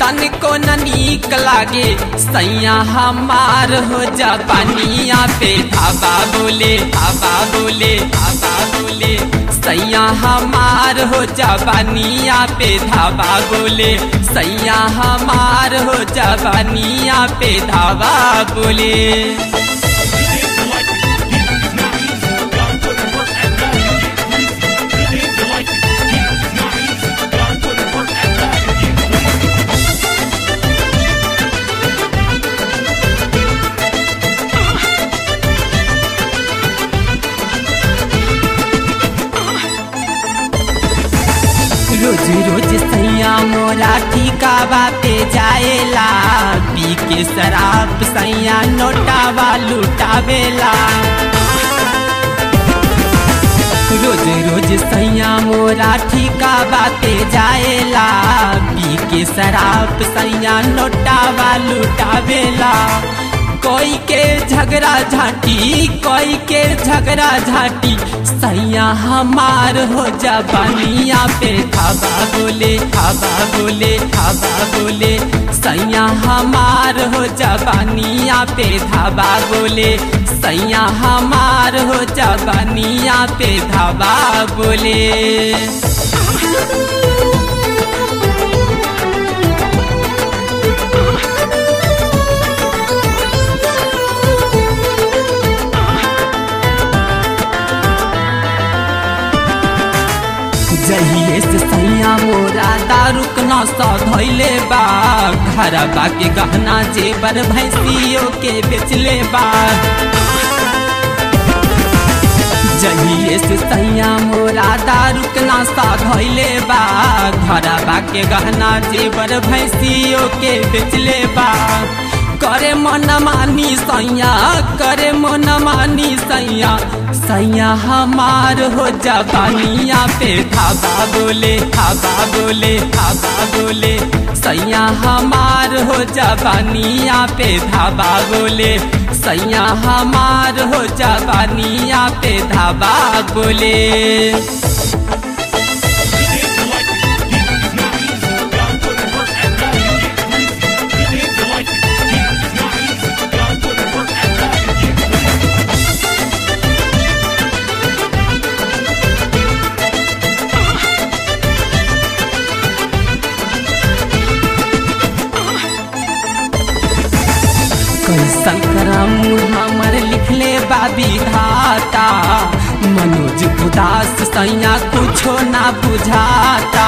तनिको न नीक लागे सैया हमार हो जा पानिया पे धाबा बोले धाबा बोले धाबा बोले सैया हमार हो जा पानिया पे धाबा बोले सैया हमार हो जा पानिया पे धाबा बोले रोज रोज सैया मोरा ठिकावा पे जाएला पी के शराब सैया नोटावा लुटावेला रोज रोज सैया मोरा ठिकावा पे जाएला पी के शराब सैया नोटावा लुटावेला कोई के झगड़ा झाटी कोई के झगड़ा झाटी सैया हमार हो जा बनिया पे खाबा बोले खाबा बोले खाबा बोले सैया हमार हो जा बनिया पे धाबा बोले सैया हमार हो जा बनिया पे धाबा बोले जहिए से सैया मोरा दारुक नशा धैले बा घर के गहना जेबर भैंसियों के बेचले बा जहिए से सैया मोरा दारुक नशा धैले बा घर के गहना जेबर भैंसियों के बेचले बा करे मन मानी सैया करे मन मानी सैया सैया हमार हो जा बानिया पे धाबा बोले धाबा बोले धाबा बोले सैया हमार हो जा बानिया पे धाबा बोले सैया हमार हो जा बानिया पे धाबा बोले कैसन करम हमर लिखले बाबी धाता मनोज उदास सैया कुछो ना बुझाता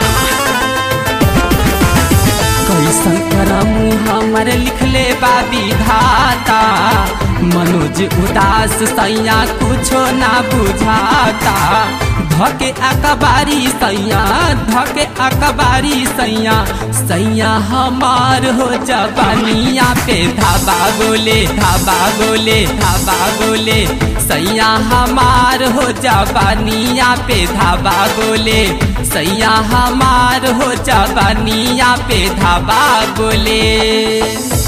कैसन करम हमर लिखले बाबी धाता मनोज उदास सैया कुछो ना बुझाता धके अकबारी सैया धके अकबारी सैया सैया हमार हो जबानिया पे धाबा बोले धाबा बोले धाबा बोले सैया हमार हो जबानिया पे धाबा बोले सैया हमार हो जबानिया पे धाबा बोले